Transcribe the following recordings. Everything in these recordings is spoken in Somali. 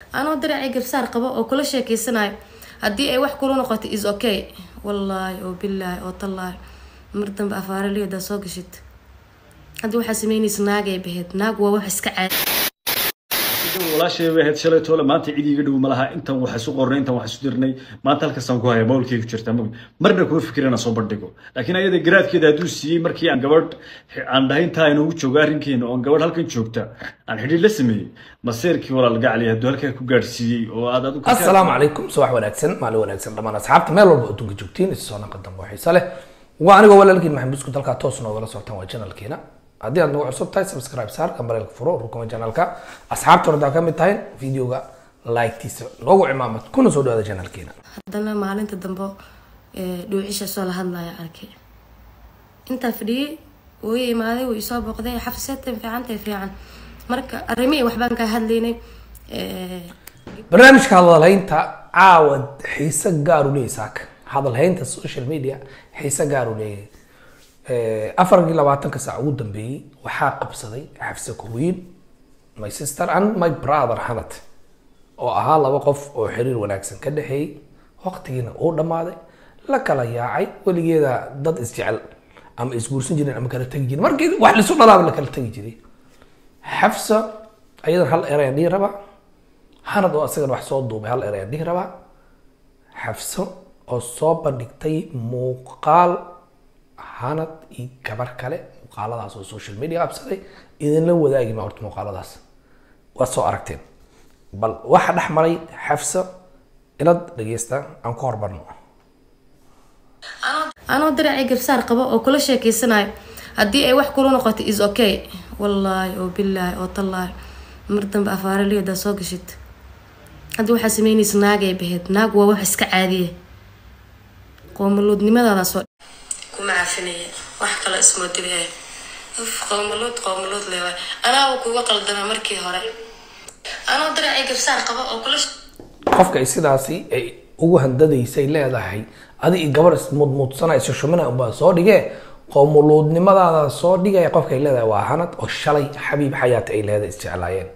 anoo diracii garsaar qabo oo kula sheekeysanayo haddii ay wax kula noqoto is okay wallaahi oo bilaahi oo tallaahi mar dambe afaaraliyadaa soo gashid hadda waxaa sameynaysa naagay baheyd naag waa wax iska caadi walaashay bay ahayd shalay toole maanta cid iiga dhow ma laha intan wax isu qornay intan wax isu dirnay maanta halkaasaan ku haya mawlkayga jirta mag marna kuma fikir inaan soo bandhigo laakiin ayada garaadkeeda hadduu siiyey markii aan gabadh aan dhahay intaa inoogu joogo arrinkeena oon gabadh halkan joogta aan xidhiir la sameeyey maseerkii walaal gacli hadduu halkaa ku gaadhsiiyey oo aad adigu asalaamu calaykum subax wanaagsan maalin wanaagsan dhammaan asxaabta meel walba adduunka joogtiin isu soo naqa dambe oo xiise leh waa anigoo walaalkiin maxamed buskud halkaa toos noogala socotaan waa janalkeena haddii aad nagu cusub tahay subscribe saar gambareelka furo rukuma janalka asxaabta hordaa ka mid tahay videoga like-tiisa noogu cimaamad kuna soo dhawaada janalkeena haddana maalinta dambe dhuucishaasoo la hadlaya arkay intaa fadhiyey wuu i imaaday wuu isoo booqday xafiseedtan fiicantay fiican marka arrimihii waxbaan kaa hadlaynay barnaamijka hadalhaynta caawa xiise gaaru leeyahy saaka hadalhaynta social media xiise gaaru leeyahay afarkii labaatanka saac ugu dambeeyey waxaa qabsaday xafse kuwiin my sister and my brother hanat oo ahaa laba qof oo xiriir wanaagsan ka dhexeeyey waqtigiina uu dhammaaday la kala yaacay weligeeda dad isjecel ama isguursan jireen ama kala tegi jireen markii wax lisu dhalaaba la kala tegi jiray xafsa ayadan hal erayaan dhihi rabaa hanad oo asagana wax soo duubay hal erayaan dhihi rabaa xafso oo soo bandhigtay muuqaal hanad iyo gabar kale muuqaaladaas oo social media qabsaday idinla wadaagi ma horta muuqaaladaas waad soo aragteen bal waxa dhex maray xafsa ilad dhegeysta aan ku hormarno anoo diracii garsaar qabo oo kula sheekeysanayo haddii ay wax kula noqoto is okay wallaahi oo bilaahi oo tallaahi mar dambe afaaraliyadaa soo gashid hadda waxaa sameynaysa naagay baheyd naag waa wax iska caadiya qoomaluudnimadaada soo kuma caafinaya wax kale ismoodile qowmaluud qowmaluud leewaay anaaba kuga qaldama markii hore anoo diracii garsaar qabo oo kula qofka ay sidaasi ay ugu handadaysay leedahay adi iyo gabar ismudmudsanayso shumina unbaa soo dhigee qowmuluudnimadaada soo dhigaya qofka ay leedahay waa hanad oo shalay xabiib xayaata ay leedahay isjeclaayeen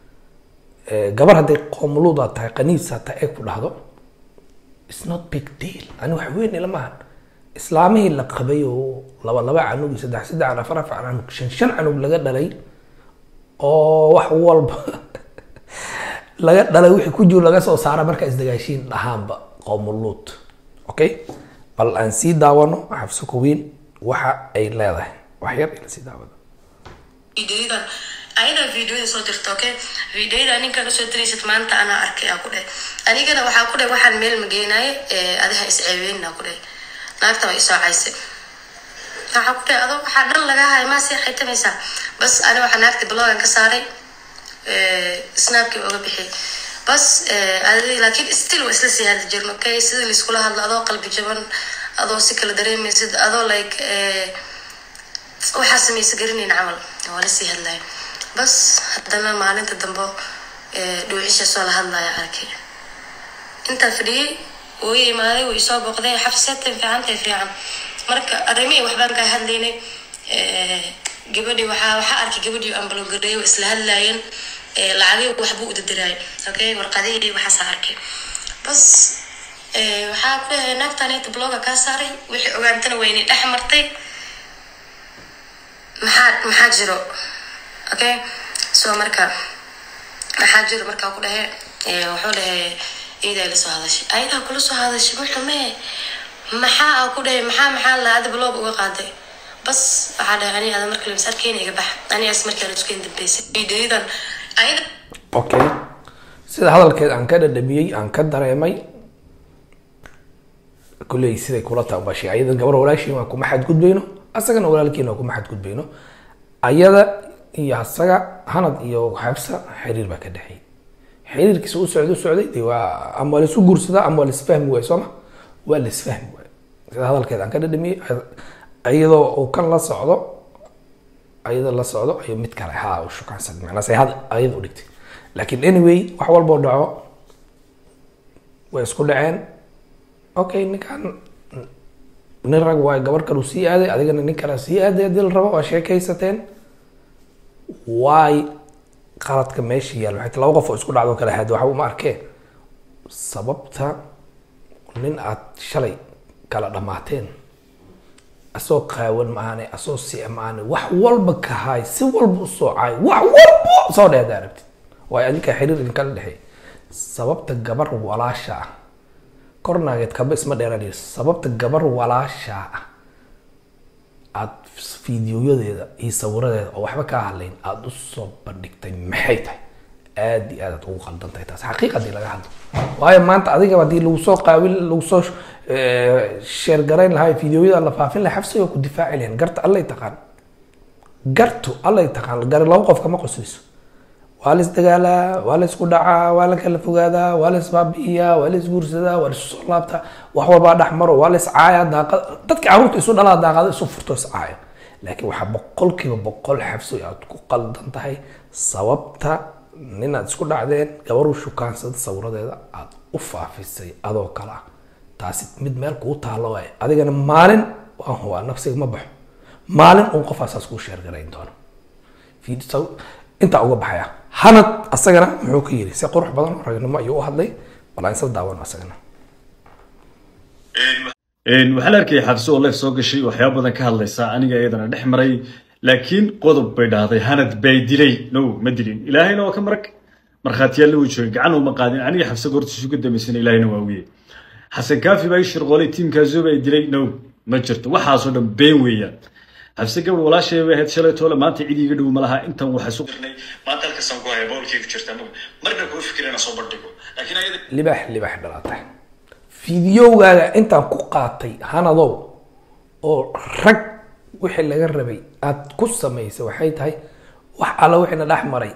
gabar hadday qowmuluudaa tahay qaniisa tahay ay ku dhahdo it's not big deal ani wax weyn ilamahan islaamihii la qabay oo laba laba canug iyo saddex saddex canug afar afar canug shan shan canug laga dhalay oo wax walba laga dhalay wixii ku jiro laga soo saara markaa isdagaashiin dhahaanba qowmuluud okay bal aan sii daawano xafso kuwiin waxa ay leedahay wax yar ila sii daawano videoyadan ayadaa videoyada soo jirta okay videoyada ninkan usoo diraysid maanta anaa arkay aa ku dheh anigana waxaa ku dheh waxaan meel mageenaaye adiha isceebeynaa ku dheh naagta waa isoo cayse waxaa ku dheh adoo waxaa dhan lagaa haya maa sii xaytamaysaa bas ani waxaa naagta blogan ka saaray snapkii oga bixiyay bas laakiin still waa isla sii hadli jirno okay sida laiskula hadlo adoo qalbi jaban adoo si kala dareemaysid adoo like waxaa samaysa garanayn camal waa la sii hadlaya bas haddana maalinta dambe dhuucishaasoo la hadlaya arkay intaa fadhiyey wuu i imaaday wuu isoo booqday xafiseedtan fiicantay fiican marka arrimihii waxbaan kaa hadlaynay gabadhii waxaa waxaa arkay gabadhii ambalogareeyo isla hadlaayeen lacagii waxbuu udadiraay okay warqadihii waxaasaa arkay bas waxaa ku dhahay naagtanayta bloga kaa saaray wixii ogaantana waynay dhex martay maxaa maxaa jiro okay so marka maxaa jiro markaa ku dhahe wuxuu dhahe iidaa la soo hadashay ayadaa kula soo hadashay muxume maxaa aa ku dhahay maxaa maxaa la ada blog uga qaaday bas waxaa dhahay ani ada markale mas arkeyna iga bax anigaas markaan iskuin dambeysay videoyadan ayada okay sida hadalkeed aan ka dhadhamiyey aan ka dareemay kulley siday kula taabashay ayada gabar walaashiin waa kuma xadgudbayno asagana walaalkiina waa kuma xadgudbayno ayada iyo asaga hanad iyo xabsa xiriir baa ka dhexeeyay xiriirkiisa u socday u socday de waa ama waa laisu guursadaa ama waa laisfahmi waay sooma waa laisfahmi waay sida hadalkeed aan ka dhadhamiyey iyadoo uu kan la socdo ayada la socdo ayuu mid kale ha u shukaansan macnaas ay had ayada u dhigtay laakiin anyway wax walboo dhaco way isku dhaceen okay ninkan nin rag waay gabar kalu sii aaday adigana nin kale sii aaday haddii la rabo waa sheekaysateen waay qaladka meesha yaal waxay tahay laba qof oo isku dhacdo kala haad waxa uma arkeen sababta nin aad shalay kala dhammaateen asoo qaawan maahane asoo si maahane wax walba ka haay si walba usoo caay wax walba soo dheeda aragtid waayo adinka xiriir idinkala dhexeey sababta gabar walaasha ah kornaageed kaba isma dheeranayo sababta gabar walaasha ah aada fiidiyoyadeeda iyo sawiradeeda oo waxba kaa hadlayn aada usoo bandhigtay maxay tahay aada iyo aad aad ugu qaldan tahay taas xaqiiqadii laga hadlo waayo maanta adigaba haddii lagu soo qaawin lagu soo sheer garayn lahaa fiidiyoyada la faafin lahaa xabsiga ku difaaci lahayn garta allay taqaan gartu allay taqaan gari laba qof kama qoslayso waa la isdagaalaa waa la isku dhacaa waa la kala fogaadaa waa la isbaabi'iyaa waa la isguursadaa waa la isu soo laabtaa wax walbaa dhex maro waa la iscaayaa daaqad dadka carruurta isu dhalaa daaqada isu furto iscaaya laakiin waxaa boqolkiiba boqol xabsi aad ku qaldan tahay sababta nin aad isku dhacdeen gabaruu shukaansada sawiradeeda aad u faafisay adoo kale ah taasi mid meel kuu taalo waaye adigana maalin waan hubaa nafsiga ma baxo maalin uun qofaasaas kuu sheergarayn doono intaa uga baxaya hanad asagana muxuu ka yiri si qurux badan oo ragnimo ayuu u hadlay bal aan isla daawano asagana waxaa la arkayay xabsi oo leef soo gashay waxyaaba badan ka hadlaysa aniga iyadana dhex maray laakiin qodob bay dhahday hanad bay dilay no ma dilin ilaahayna waa ka marag markhaatiyaalna wuu joogay gacan uma qaadin aniga xabse goortiisu ka dambaysana ilaahayna waa wiye xasan kaafi baa ii shirqoolay tiimkaasuba ay dilay no ma jirto waxaasoo dhan been weeyaan xabse gabadh walaashay bay ahayd shalay toole maanta cid iiga dhow ma laha intan waxaa isu dirnay maanta halkaasaan ku haya boolkii ku jirta marna kuu fikirana soo bandhigo laakiin ayada libaax libaax dhalaatay fiidiyowgaaga intaan ku qaatay hanadow oo rag wixii laga rabay aad ku samaysay waxay tahay wax alla wixiina dhex maray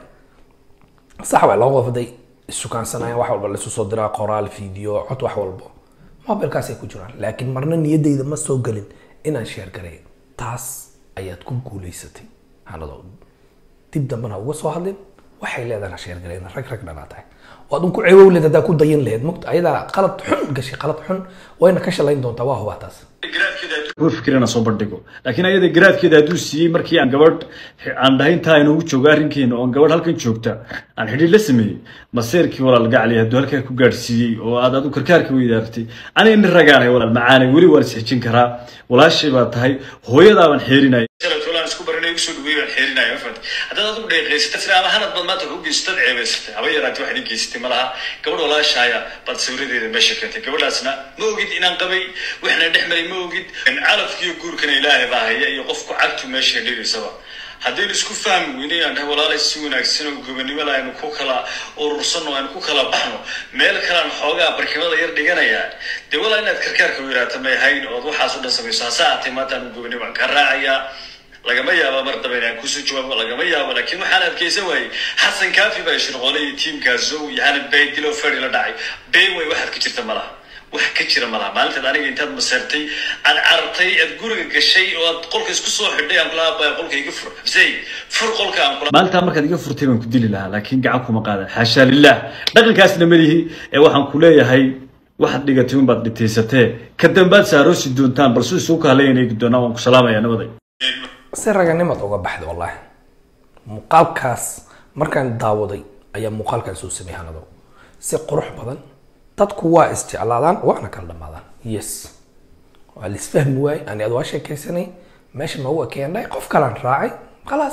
sax waa laba qof haday isukaansanayaan wax walba laisu soo diraa qoraal fiideo cod wax walbo mobilkaasay ku jiraan laakiin marna niyadayda ma soo gelin inaan sheer garay taas ayaad ku guulaysatay hanadow dib dambena uga soo hadlin waxay leedahay sheer galeen rag rag dhanaa tahay waad un ku ceewow leed haddaa ku dayan laheyd mogta ayadaa qalad xun gashay qalad xun wayna ka shalayn doontaa waa hubaa taas kuu fikirana soo bandhigo laakiin ayada garaadkeeda hadduu siiyey markii aan gabadh aan dhahay intaa inoogu joogo arrinkeena oon gabadh halkan joogta aan xidhiir la sameeyey maseerkii walaal gacli hadduu halkaa ku gaadhsiiyey oo aad adu karkaarka weydaartay aniga nin ragaanay walaal macaanay weli waan isxijin karaa walaashay baa tahay hooyadaabaan xeerinaya isku baranay usoo dhaweey baan xeerinaya ma fahanti haddaad adigu dheeqaysatay sida ama hanad baad maanta ku geysatad ceebaysatay haba yaraatay wax idin geysatay ma laha gabadh walaashaaya baad sawiradeeda meesha keentay gabadhaasna ma ogid inaan qabay waxna dhex maray ma ogid calafkiiyo guurkana ilaahay baa haya iyo qofku cagtu meesha dhigaysaba haddaynu isku fahmi weyne aan dhahay walaalay si wanaagsan oo gobonimada aynu ku kala urursanno aynu ku kala baxno meel kalean xoogaa barkimada yar dhiganayaa dee walaa inaad karkaarka weyraata may ahayn ood waxaas o dhan samayso hase aatay maanta aanu gobonimo aan ka raacayaa lagama yaaba mar daba inaan kusoo jawaabo lagama yaabo laakiin waxaan adkaysan waayey xasan kaafi baa shirqoolay iyo tiimkaas zow iyo hanad baydilo feri la dhacay been way waxaad ka jirta malaha wax ka jira malaha maalintaad aniga intaad maseertay aad carartay aad guriga gashay oo aad qolka isku soo xidhay aan kula aabaya qolka iga fur xusey fur qolka aan kula maalintaa markaad iga furtay baan ku dili lahaa laakiin gacan kuma qaadan xaashaa lilah dhaqankaasna malihi ee waxaan ku leeyahay waxaad dhigatay unbaad dhitaysatee ka dambaad saaroosi doontaan balse isugu kahaleynay doonaan waan ku salaamayaa nabaday si raganimaad uga baxda wallaahi muuqaalkaas markaan daawaday ayaa muuqaalkan soo sameeyay hanado si qurux badan dadku waa isjeclaadaan waana kala dhamaadaan yes waa la isfahmi waayey ani ad waa sheekaysanay meesha noogu ekeenay qof kalaan raacay khalaas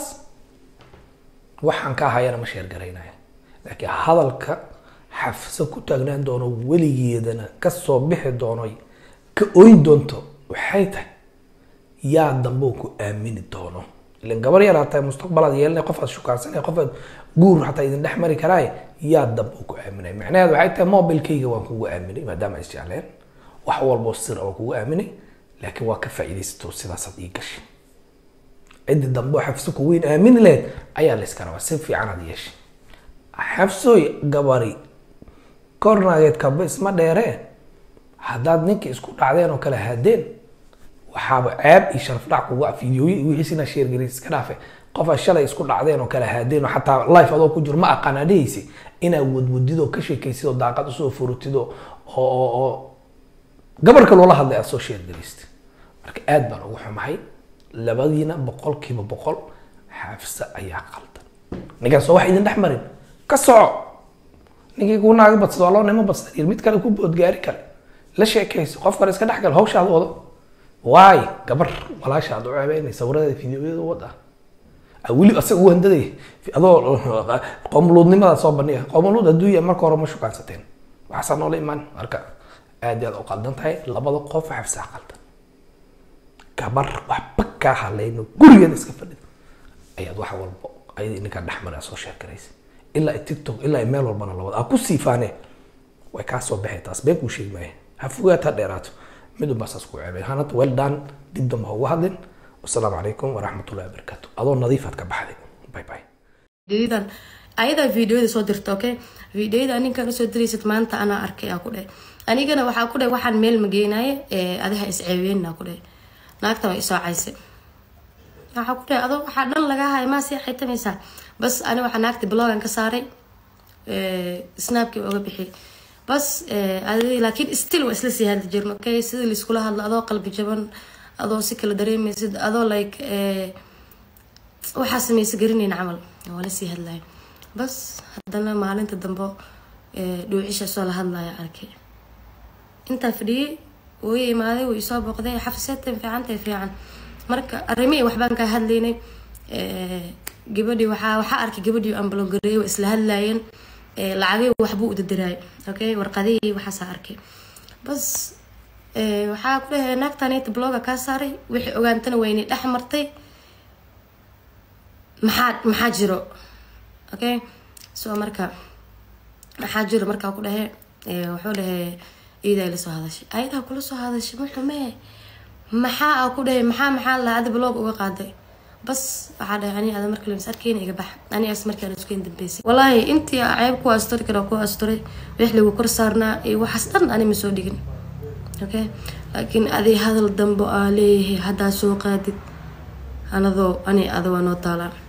waxaan ka hayana ma sheergaraynaya laakiin hadalka xafso ku taagnaan doono weligeedana kasoo bixi doono ka oyn doonto waxay tahay yaa dambe ku aamini doono ilan gabar yar hataa mustaqbalaad yeelanay qof aad shukaansanay qof aad guur hataa idin dhex mari karaaye yaa dambe ku aaminay macnaheedu waxay tahay mobilkayga waan kugu aaminay maadaama is jecleen wax walboo sir waan kugu aaminay laakiin waa ka faa'iidaysato sidaasaad ii gashay ciddi dambe oo xafso ku weyn aamini lahayd ayaa la iska rabaa si fiican aad yeeshay xafsooy gabari kornaageed kaba isma dheeree haddaad ninkii isku dhacdeen oo kale haadeen waxaaba ceeb iyo sharaf dhac kuga fiidiyooyi wixiisina sheergelin iska dhaafe qofa shalay isku dhacdeen oo kale haadeen oo xataa life adoo ku jiro ma aqaan adhehaysa inaad wadwadid oo ka sheekaysid oo daaqad usoo furutid oo oo oo gabarka loola hadlay aad soo sheergelaystay marka aad baan ugu xumahay labadiina boqolkiiba boqol xaafsa ayaa qaldan ninkaan soo wax idin dhex marin ka soco ninkii kuu naaga badsado waa loo nimo badsada iyo mid kale ku boodgaari kale la sheekayso qof kale iska dhex gal hawshaada wado waay gabar walaasha aad u ceebeynay sawirada fideoyada wada Ah, weli asaga u handaday adoo qoomuluudnimada soo bandhiga qoomuluud adduunya marka hore ma shukaansateen waxaasaa noola imaan marka aad iyo aad u qaldan tahay labada qof xafsaa qaldan gabar waxba kaa halayno gurigeeda iska fadhida ayaad wax walba ayadii ninkaa dhexmara soo sheekaraysa ilaa ay tiktok ilaa ay meel walbana lawada aa ku siifaane way kaa soo baxay taas been kuu sheegi maayo ha fogaat ha dheeraato mid unbaa saas ku ceebay hanad well done dib damba ha uga hadlin wasalaamu calaykum waraxmatullahi wabarakaatu adoo nadiifaad ka baxday bye bye videodan ayadaa videoyada soo dirta okay videoyada ninkan usoo diraysid maanta anaa arkay aa ku dheh anigana waxaa ku dheh waxaan meel ma geenaye ee adiha isceebeynaa ku dheh naagta waa isoo cayse waxaa ku dheh adoo waxaa dhan lagaa haya maa sii xaytamaysaa bas ani waxaa naagta blogan ka saaray snapkii oga bixi bas adi laakiin still waa isla sii hadli jirno okay sida laiskula hadlo adoo qalbi jaban adoo si kala dareemaysid adoo like waxaa sameysa garanayn camal waa la sii hadlaya bas haddana maalinta dambe dhuucisha soo la hadlaya arkay intaa fadhiyey wuu i imaaday wuu isoo booqday xafiseedtan fiicantay fiican marka arrimihii waxbaan kaa hadlaynay gabadhii waxaa waxaa arkay gabadhii ambalogareey waa isla hadlaayeen lacagay waxbuu udadiraay okay warqadihii waxaasaa arkay bas waxaa ku dhahay naagtanayta bloga kaa saaray wixii ogaantana waynay dhex martay maxaa maxaa jiro okay so marka maxaa jiro markaa ku dhahe wuxuu dhahe iidaa ila soo hadashay ayadaa kula soo hadashay muxumee maxaa aa ku dhahay maxaa maxaa la adi blog uga qaaday bas waxaa dhahay ani ada marka lamis arkeyna iga bax ani as markaan iskuin dambeysay wallaahi intii aa ceeb ku asturi kara ku asturay wix lagu kor saarnaa iyo waxaas dhan ani ma soo dhigin okay laakiin adi hadal dambe aa leeyahay haddaa soo qaadid anadoo ani ada waa noo taalaa